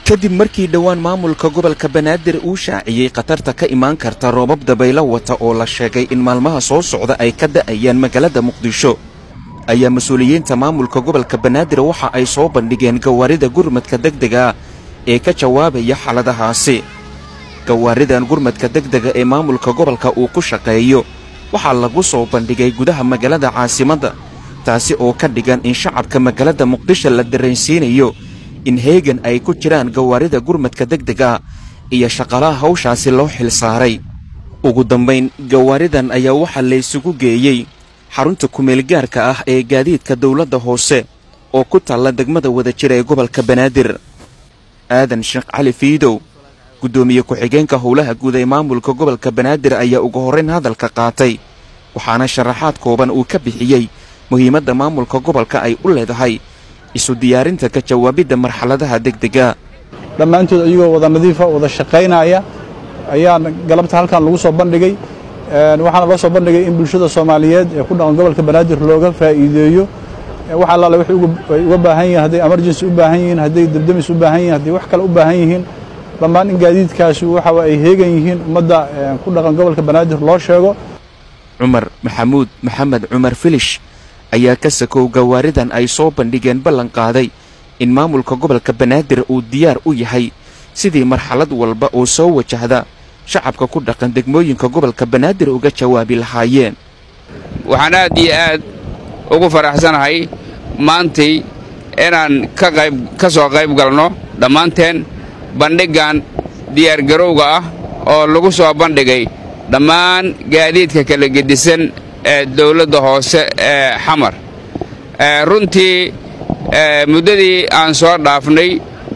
kadib markii dhowaan maamulka gobolka banaadir uu shaaciyey khatarta ka imaan karta roobab dabaylo wata oo la sheegay in maalmaha soo socda ay ka da'ayaan magaalada muqdisho ayaa mas-uuliyiinta maamulka gobolka banaadir waxa ay soo bandhigeen gawaarida gurmadka degdega ee ka jawaabaya xaaladahaasi gawaaridan gurmadka degdega ee maamulka gobolka uu ku shaqeeyo waxaa lagu soo bandhigay gudaha magaalada caasimadda taasi oo ka dhigan in shacabka magaalada muqdisho la dareensiinayo in heegan ay ku jiraan gawaarida gurmadka degdega iyo shaqalaha hawshaasi loo xil saaray ugu dambayn gawaaridan ayaa waxaa laysugu geeyey xarunta kumeelgaarka ah ee gaadiidka dawladda hoose oo ku taalla degmada wadajir ee gobolka banaadir aadan sheekh cali fiidow guddoomiye ku-xigeenka howlaha guud ee maamulka gobolka banaadir ayaa ugu horrayn hadalka qaatay waxaana sharaxaad kooban uu ka bixiyey muhiimadda maamulka gobolka ay u leedahay isu diyaarinta ka jawaabidda marxaladaha degdega dhammaantood ayagoo wada nadiifa wada shaqaynaya ayaa galabta halkan lagu soo bandhigay waxaana loo soo bandhigay in bulshada soomaaliyeed ee ku dhaqan gobolka banaadir looga faa'iideeyo wax allaale waxay uga baahan yihiin hadday emergency u baahan yihiin hadday debdemis u baahan yihiin hadday wax kale u baahan yihiin dhammaan in gaadiidkaasi waxa ay heegan yihiin ummadda ku dhaqan gobolka banaadir loo sheego cumar maxamuud maxamed cumar filish ayaa ka sakow gawaaridan ay soo bandhigeen ballan qaaday in maamulka gobolka banaadir uu diyaar u yahay sidii marxalad walba oo soo wajahda shacabka ku dhaqan degmooyinka gobolka banaadir uga jawaabi lahaayeen waxaan aad iyo aad ugu faraxsanahay maantay inaan ka qayb ka soo qayb galno dhammaanteen bandhiggan diyaargarowga ah oo lagu soo bandhigay dhammaan gaadiidka kala gedisan ee dawladda hoose ee xamar runtii muddadii aan soo dhaafnay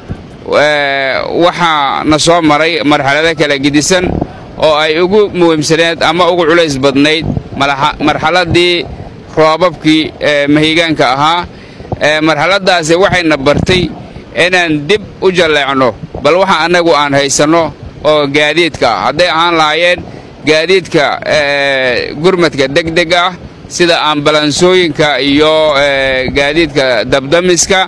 waxaa na soo maray marxalado kala gedisan oo ay ugu muhiimsaneed ama ugu culays badnayd marxaladdii roobabkii mahigaanka ahaa marxaladdaasi waxayna bartay inaan dib u jalleecno bal waxa annagu aan haysanno oo gaadiidka ah hadday ahaan lahaayeen gaadiidka gurmadka degdeg ah sida ambalansooyinka iyo gaadiidka dabdamiska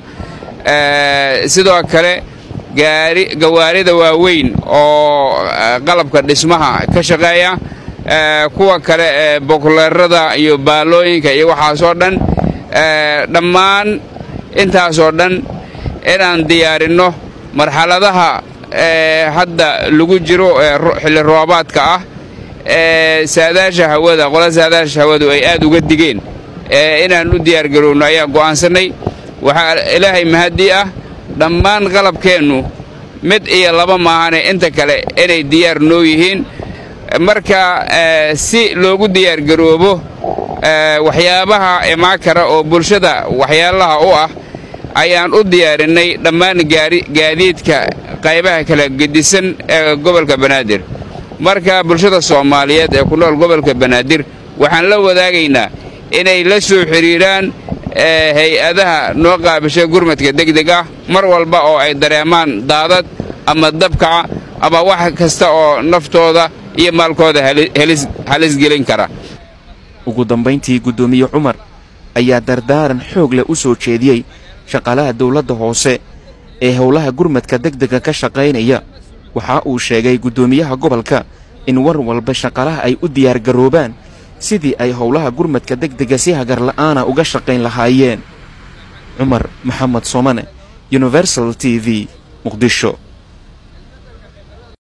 sidoo kale gawaarida waaweyn oo qalabka dhismaha ka shaqeeya kuwa kale ee bokleerada iyo baalooyinka iyo waxaasoo dhan dhammaan intaasoo dhan inaan diyaarinno marxaladaha hadda lagu jiro xilli roobaadka ah ee saadaasha hawada qola saadaasha hawadu ay aad uga digeen inaan u diyaargarowno ayaan go'aansannay waxaa ilaahay mahadii ah dhammaan qalabkeennu mid iyo laba maahane inta kale inay diyaar noo yihiin marka si loogu diyaargaroobo waxyaabaha imaan kara oo bulshada waxyaalaha u ah ayaan u diyaarinnay dhammaan gaadiidka qaybaha kala gedisan ee gobolka banaadir marka bulshada soomaaliyeed ee ku nool gobolka banaadir waxaan la wadaagaynaa inay la soo xidhiiraan hay-adaha noo qaabishay gurmadka degdeg ah mar walba oo ay dareemaan daadad ama dabkaca ama wax kasta oo naftooda iyo maalkooda halis gelin kara ugu dambayntii guddoomiye cumar ayaa dardaaran xoog leh u soo jeediyey shaqaalaha dawladda hoose ee howlaha gurmadka degdega ka shaqaynaya waxa uu sheegay guddoomiyaha gobolka in war walba shaqaalaha ay u diyaargaroobaan sidii ay howlaha gurmadka degdega si hagarla'aana uga shaqayn lahaayeen cumar maxamed soomane universal t v muqdisho